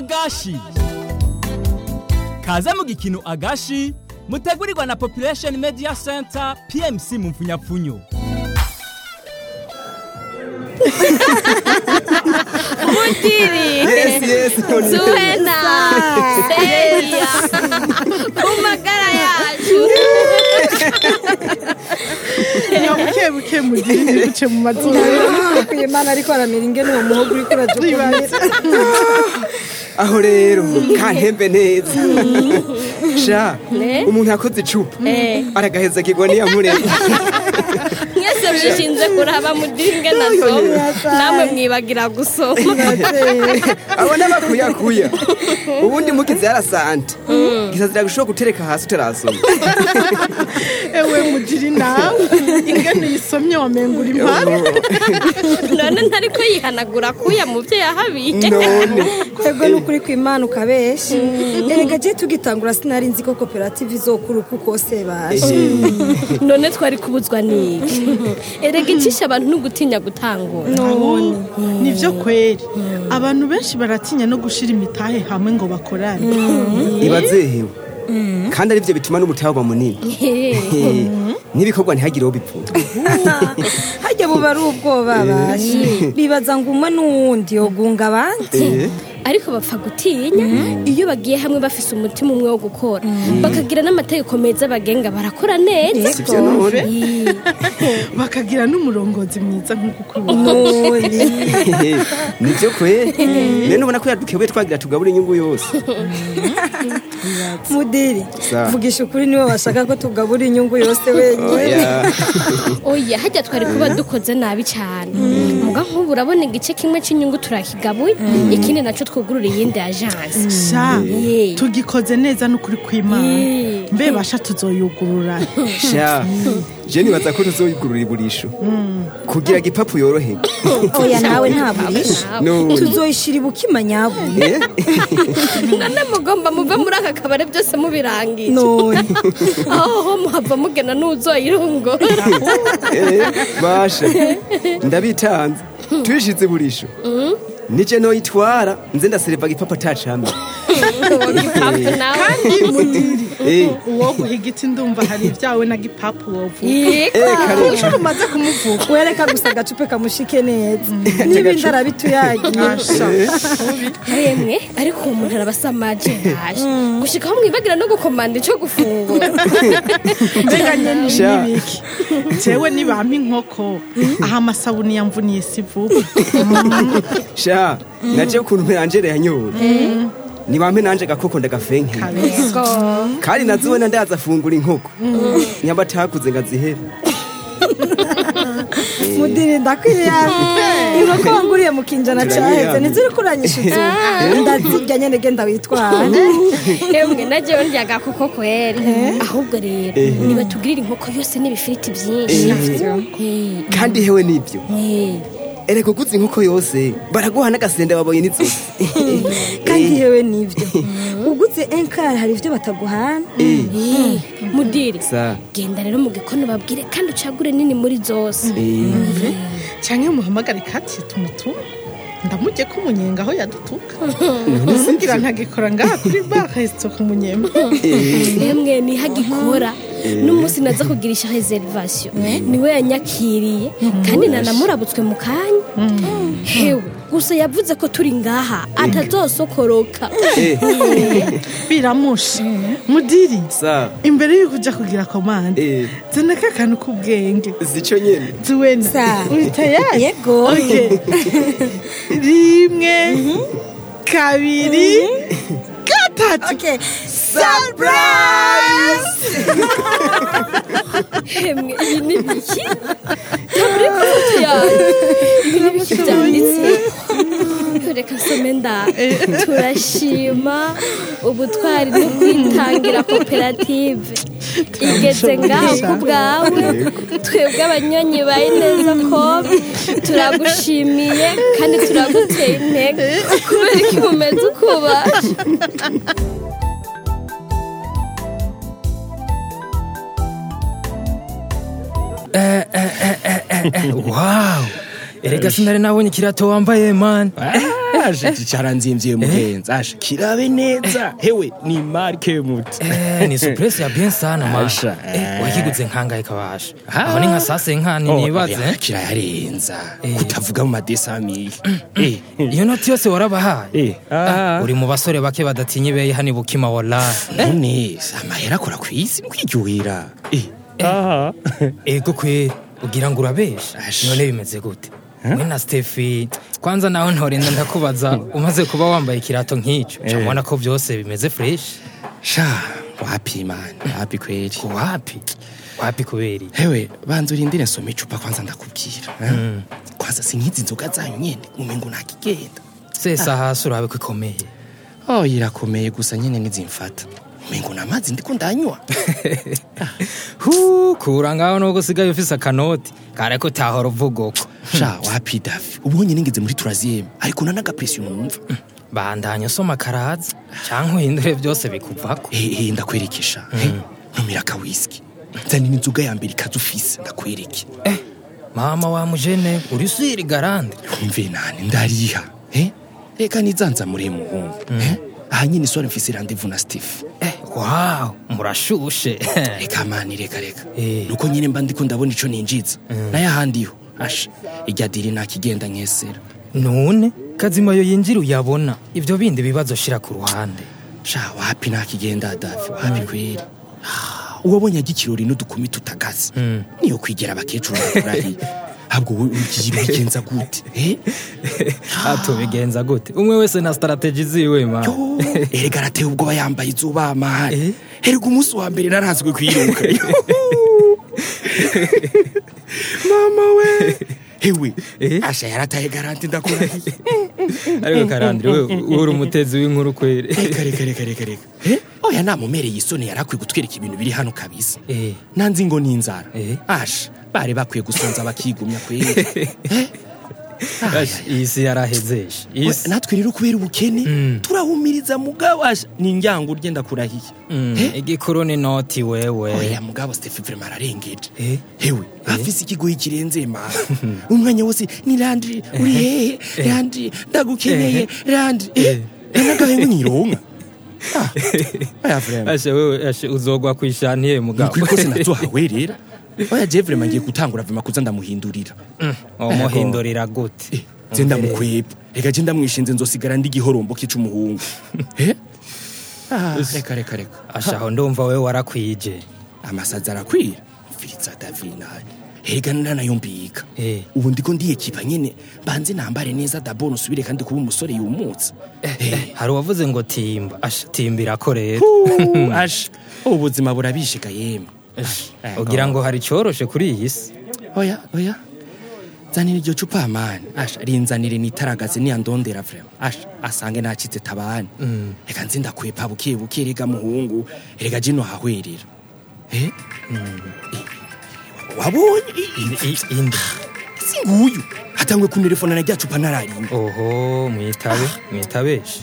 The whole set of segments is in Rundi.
agashi kaze mu gikino agashi mutegurirwa na population media center pmc mu mfunyapfunyo Mutiri Yes, yes, Moni. Zuena Seria Kumagara yacu buke buke mugire ntibuce mu mazuru akwiye imana ariko aramera ingene uwo muhogo uriko urajukumira aho rero kantembe neza sha umuntu yakoze icupa aragaheza kigwa niyamurema Mwese mwishinze kuraba mudiringe nasoma Namwe mwibagira gusoma abona bakuyakuya ubundi mukize yarasante gisazira gushobora gutereka hasi utarasoma ewe mugire nawe ingene uyisomye wamengura impara None ntariko yihanagura kuya mu byo yahabiye none twebwe n'ukuri kw'imana ukabesha erega je tugitangura sinari nzi ko koperative izokura uko kose baje None twari kubuzwa niki Erega icisha abantu n'ugutinya gutangura none nivyo kweri abantu benshi baratinya no gushira imitahe hamwe ngo bakorane ibazehewe kandi arivyo bituma n'umutahe uba munini Eh, n'ibikorwa ntihagire uwo bipfuza harya buba ari ubwoba baje bibaza ngo umwe n'uwundi yogunga abandi ariko bapfa gutinya iyo bagiye hamwe bafise umutima umwe wo gukora bakagira n'amategeko meza bagenga barakora neza sivyo none bakagira n'umurongozi mwiza nk'uko ukubona none nivyo kweri none ubona ko yadukebuye twagira tugabura inyungu yose mudiri Sa. vugisha ukuri niwe washaka ko tugabura inyungu yose wenyine oya oya hajya twari kuba dukoze nabi cyane muga nk'ubu urabona igice kimwe cy'inyungu turakigabuye ikindi nacyo twugurura iyindi ajansi sha Yeah. tugikoze neza n'ukuri kw'imana Yeah. mbe basha tuzoyugurura sha je nibaza ko tuzoyigurura iburisho kugira gipapu yorohe oya nawe ntaburisha none tuzoyishira ibukima nyabuye Eh, none mugomba muve muri aka kabari byose mubirangije none aho muhava mugena n'uzoyirongora eh, basha ndabitanze tuyishize iburisho nije noyitwara nze ndasereva gipapu atacamye gipapu nawe kandi mudiri Eh. uwo guha igiti ndumva hari ibyawe na gipapu wovuga yego Eh, kare inshuro umaze kumuvuga wereka gusa agacupe kamushike neza n'ibindi arabituyagiye asha yemwe ariko uwo muntu arabasamaje yaje gushika aho mwibagira no gukomanda icyo gufungura mbega nyene Sha. n'ibiki jewe nibampa inkoko aho amasabuni yamvuniye si vuba sha naje ukuntu mperangere yanyoye nibampe nanje gakoko ndagafenke kabisa kandi nazibona ndaza afungura inkoko nyamba atakuze ngazihere mudiri ndakwiriye inkoko wanguriye mu kinjana caheze ntiziri kuranyishuza ndazirya nyene genda witwara emwe najewe ndya agakoko kweri ahubwo rero nibatugirira inkoko yose n'ibifiriti byinshi Eh, kandi hewe nibyo eh. ereka uguze inkoko yose baraguha n'agasenda baboye n'inzozi kandi yewe nivyo uguze enkari hari ivyo bataguhana Eh, mudiri sa genda rero mu gikoni babwire kandi ucagure nini muri zose eh, canke muhamagare kati tumutu ndamurye ko umunyenga aho yadutuka kugira ntagikora ngaha kuri bakahise ku munyema emwe nihagikora n'umunsi naza kugirisha reservation niwe yanyakiriye kandi nanamurabutswe mu kanya hewe gusa yavuze ko turi ngaha atazosokoroka eh, biramushe mudiri sa imbere y'uko uja kugira komande eh, zana ka kantu k'ubwenge zico nyene ziwena Sa. uri tayari yego Okay. rimwe kabiri gatatu Okay. emwe iyi ni biki tabure ku foto yawe ibi ni biki byanditse reka nsome nda turashima ubutwari no kwitangira koperative igeze ngaho ku bwawe twebwe abanyonyi ba ineza kobe turagushimiye kandi turaguteye intege kubera ko umeze uko ubasha wawu erega sinari nabonye ikirato wambaye man aje cyaranzimvye mugenzi aje kirabe neza hewe ni marke muti Eh, ni surprise ya bien sana man Asha, Eh, eh. wakiguze nkangahe kabasha aho ni nka sase nkani Oh, nibaze oya, kirayarenza Eh. kutavuga mu madesamiye eh iyo noti yose warabahaye eh ah uri mu basore bake badatinya ibeye hani bukima wallahi none amahera akora ku isi mukiryohera eh aha ego kweri ugira ngo urabesha Ash. none bimeze gute we na stefi kwanza nawe ntorenda ndakubaza umaze kuba wambaye ikirato nk'icyo Eh. ubona ko byose bimeze fresh sha wapi man wapi kweli wapi wapi kubera iki? hewe banza urindire nsoma icupa kwanza ndakubwira eh? kwanza sinkizi inzoga zanyu nyene umengo ntakigenda sesa hasi urabe ko ikomeye oh irakomeye gusa nyene nizimfata umengo namazi ndiko ndanywa hu kura ngaho nubwo usigaye ufise akanoti kare ko utahora uvuga uko sha wapi dafi ubonye ningeze muri turaziyeme ariko nanagapresiyo numva bandanya usoma karaza cyangwa uhindure byose bikuvako ehe ndakwerekesha Eh, ntumira akawisiki nzanira inzoga ya mbere ikaza ufise ndakwereke eh mama wa mujene uri siri garande umve nani ndariha eh? reka nizanza muri muhungu eh? aha nyine isore mfise randevu na steve eh wow murashushe reka mani reka reka Eh. nuko nyine mba ndiko ndabona ico ninjiza naye ahandiho asha irya diri nakigenda nkesera none kazima yo yinjira uyabona ibyo bindi bibazo shira ku ruhande sha wapi nakigenda dafi wapi kweri Ah, uwabonye ajya ikirori n'udukumi tutagaze niyo kwigera abakecuru bakurahiye ahubwo wowe ugiye ubigenza gute eh? atubigenza gute umwe wese na strategy ziwe ma Yo, erega arateye ubwoba yambaye izuba Eh? amahari erega umunsi wa mbere narazwe kwiruka mama we hewe Eh? asha yarataye garanti ndakurahiye ariko karandire we uri umutezi w'inkuru kwere reka reka reka reka reka Eh? oya namumereye isoni yarakwiye kutwereka ibintu biri hano kabisa Eh. nanzi ngo ni inzara Eh. asha bari bakwiye gusonza bakigumya kweri Eh? Ash, iyi si yarahezeshe iyi We, si natwe rero kubera ubukene Mm. turahumiriza mugabo asha ni injyango ugenda kurahiye Mm, igikuru ni noti wewe oya mugabo stefe vrema ararengeje Eh? hewe afise ikigoyi kirenze mana umwanya wose ni landri uri hehe landri ndagukeneye landri Eh. nagahe nyironka oya vrema ashe wewe ashe uzogwa kwishantiye mugabo nukuri kose nazohawe rero oya je vrema ngiye gutangura vrema kuza ndamuhindurira umuhindurira gute je ndamukweba reka je ndamwishinze nzosigara ndi igihorombo kica umuhungu Eh? Ah, reka reka reka asha aho ndumva wewe warakwije amasazi arakwira mfiriza davinari hega nanayombika Eh. ubu ndiko ndiyekipa nyene banze nambare neza daboro nsubire kandi kuba umusore yumutse Eh. hari uwavuze ngo timba asha timbira ko rero Puh, asha ubuzima burabishika yemwe Eh, ugira ngo hari icyoroshe kuri iyi si oya oya zanira iryo cupa mani asha rinzanire nitaragaze niyandondera vrema asha asange nacitse tabani reka nzi ndakwepa buke buke rega muhungu rega jino hahwerera Eh? Eh, wabonye I- i- indi si nguyu hatangwe kuntelefona na rya cupa nararimba oho mwitabe mwitabeshe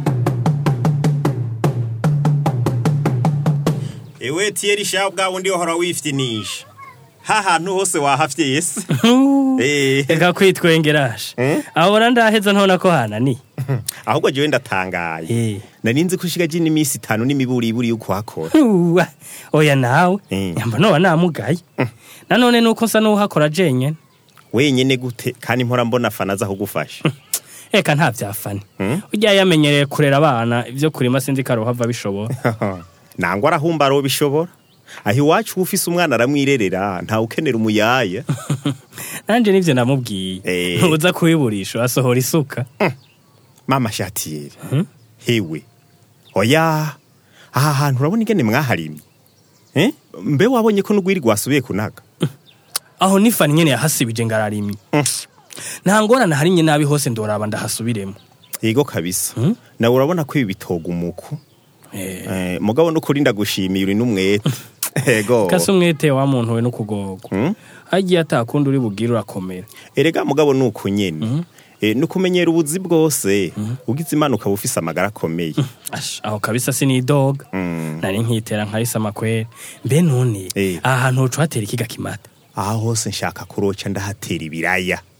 ewe tiyeri sha bwa wundi uhora wifitinisha ha hantu hose wahafye yese Eh, reka kwitwengerashe ahora ndaheza ntona ko hanani ahubwo jewe ndatangaye Eh. nari nzi ko ushigaje n'iminsi itanu n'imiburiburi yo kuhakora Uwa, oya nawe Eh. nyamba noba namugaye nanone nuko nsa n'uhakora jenyene wenyene gute kandi mpora mbona fana aza kugufasha reka nta vyafani urya yamenyereye kurera abana ivyo kurima sinzi ko arohava bishobora nangwa arahumba aro bishobora aho iwacu ufise umwana aramwirerera ntawe ukenera umuyaya nanje nivyo namubwiye Eh. ntuza kubiburisha asohora isuka mama shatiyeri hewe oya aha hantu urabona ingene mwaharimye Eh? mbe wabonye ko n'ugwiri rwasubiye kunaga aho nifani nyene yahasibije ngararimye nta ngorane harimye nabi hose ndoraba ndahasubiremo yego kabisa nawe urabona ko ibi bitoga umuku Eh, mugabo n'ukuri ndagushimiye uri n'umwete ego kase umwete wa muntu we n'ukugorwa Mm. hagiye atakundi uri bugire urakomera erega mugabo ni uko nyene Eh, ni ukumenyera ubuzi bwose ugize imana ukaba ufise amagara akomeye Ash, aho kabisa sinidoga Mm. nari nkitera nkarisa amakwere mbe none Eh. aha hantu hoca hatera ikiga kimata aha hose nshaka kuroca ndahatera ibiraya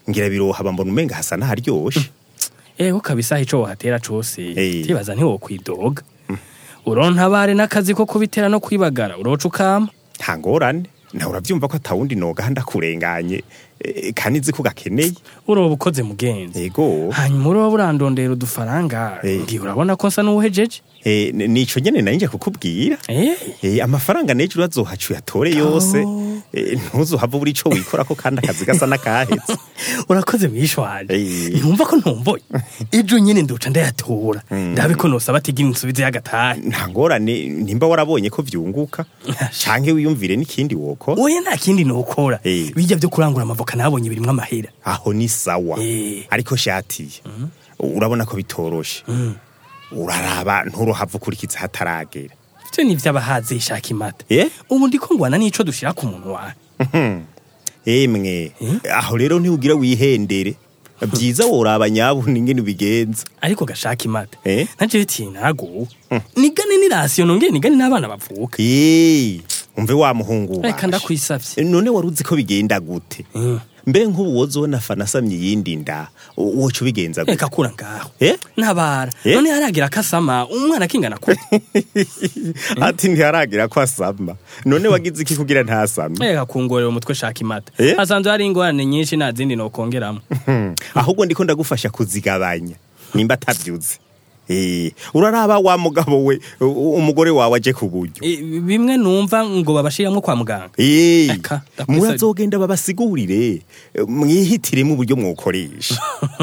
ngira birohaba mbona umenga hasa n'aharyoshe ego kabisa ico wohatera cose Eh. tibaza ntiwokwidoga urontabare n'akazi ko kubitera no kwibagara uroca ukama nta ngorane nawe uravyumva ko atawundi noga ndakurenganye eh, kandi nzi ko gakeneye uroba ukoze mugenzi ego hanyuma uroba urandondera udufaranga Eh. ngiye urabona ko nsa n'uwuhejeje Eh, n- nico nyene nanje kukubwira Eh, Eh, amafaranga nejo urazohaca uyatore yose Eh, ntuzohava buri ico wikorako kandi akazi gasa n'akahetse urakoze mwishwaje Eh. ntumva ko ntomboye ejo nyene ndoca ndayatora ndabe ko nosaba atigira insubize y'agatahe nta ngorane nimba warabonye ko vyunguka canke wiyumvire n'ikindi wokora oya nta kindi nokora Eh. bijya byo kurangura amavoka nabonye birimwo amahera aho ni sawa Eh. ariko shatiye urabona ko bitoroshe uraraba nturohava ukurikiza hataragera ivyo ni vy'abahazi ishaka imata Eh? ubu ndiko ngwana n'ico dushira ku munwa emwe aho rero ntiwugira wihendere byiza woraba nyabuna ingene ubigenza ariko gashaka imata Eh? naje tiye naraguwe nigane n'irasiyo nongeye nigane n'abana bavuka Eh, umve wa muhungu reka ubasha. ndakwisavye none wari uzi ko bigenda gute Mm. mbe nk'ubu wozona fana asamye iyindi nda woca ubigenza gute reka kura ngaho Eh? ntabara Eh? none haragira akasama umwana akingana kure ati ntiharagira ko asama none wagize iki kugira ntasame reka kungorera umutwe shaka imata Eh? hasanzwe hari ingorane nyinshi nta zindi nokongeramo Hmm, ahubwo ndiko ndagufasha kuzigabanya nimba atavyuze Eh, uraraba wa mugabo we u- umugore wawe aje ku buryo Eh, bimwe numva ngo babashiramwo kwa muganga Eh, Eka, ndakwisa- murazogenda babasigurire eh, mwihitiremo uburyo mwokoresha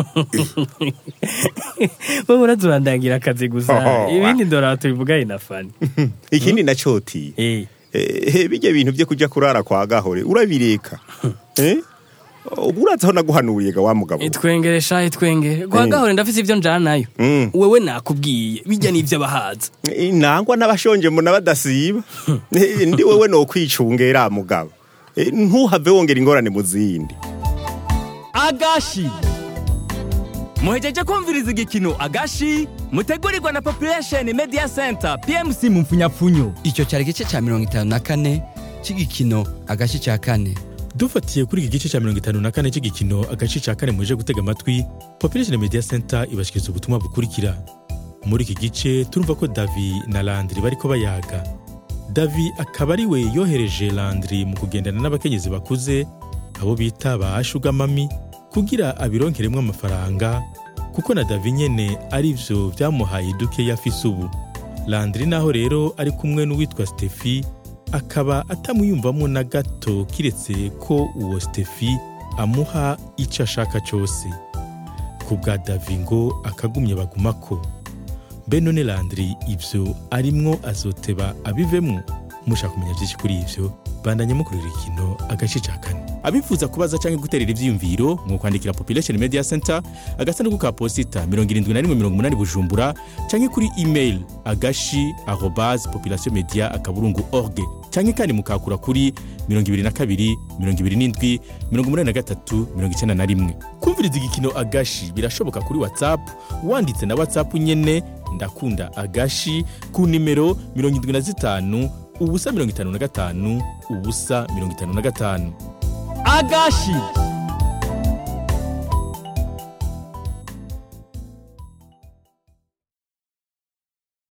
wowe urazurandangira akazi gusa Oh, ibindi ndora tubivugaye na fani ikindi nacoti Eh, Eh, bijya bintu byo kuja kurara kwa gahore urabireka eh ubu urazi aho naguhanuriye ga wa mugabo itwengere sha itwengere kwa Eh. gahore ndafise ivyo njanayo Mm. wewe nakubwiye bijya n'ivy'abahaza Eh, nangwa n'abashonje mbona badasiba Eh, ndi wewe no kwicungera mugabo Eh, ntuhave wongera ingorane mu zindi agashi muhejeje kumviriza igikino agashi mutegurirwa na population media center pmc mu mfunyapfunyo icyo cyari igice cya mirongo itanu na kane cy'igikino agace cya kane dufatiye kuri iki gice cya mirongo itanu na kane cy'igikino agace cya kane muje gutega amatwi population media center ibashikiriza ubutumwa bukurikira muri iki gice turumva ko davi na landri bariko bayaga davi akaba ari we yohereje landri mu kugendana n'abakenyezi bakuze abo bita ba shugamami kugira abironkeremwo amafaranga kuko na davi nyene ari vyo vyamuhaye duke yafise ubu landri naho rero ari kumwe n'uwitwa stefi akaba atamwiyumvamo na gato kiretse ko uwo stefi amuha icyo ashaka cyose ku bwa davi ngo akagumye bagumako mbe none landri ibyo arimwo azoteba abivemwo mushaka kumenya byinshi kuri ibyo bandanye mukurira ikino agace ca kane abifuza kubaza cyangwa guterera ivyiyumviro mu kwandikira population media center agasanduku ka posita 7180 bujumbura cyangwa kuri email agashi arobase population media akaburungu org cyangwa kandi mukakura kuri 22 27 83 91 kumviriza igikino agashi birashoboka kuri whatsapp wanditse na whatsapp nyene ndakunda agashi ku nimero 75 ubusa 55 ubusa 55 agashi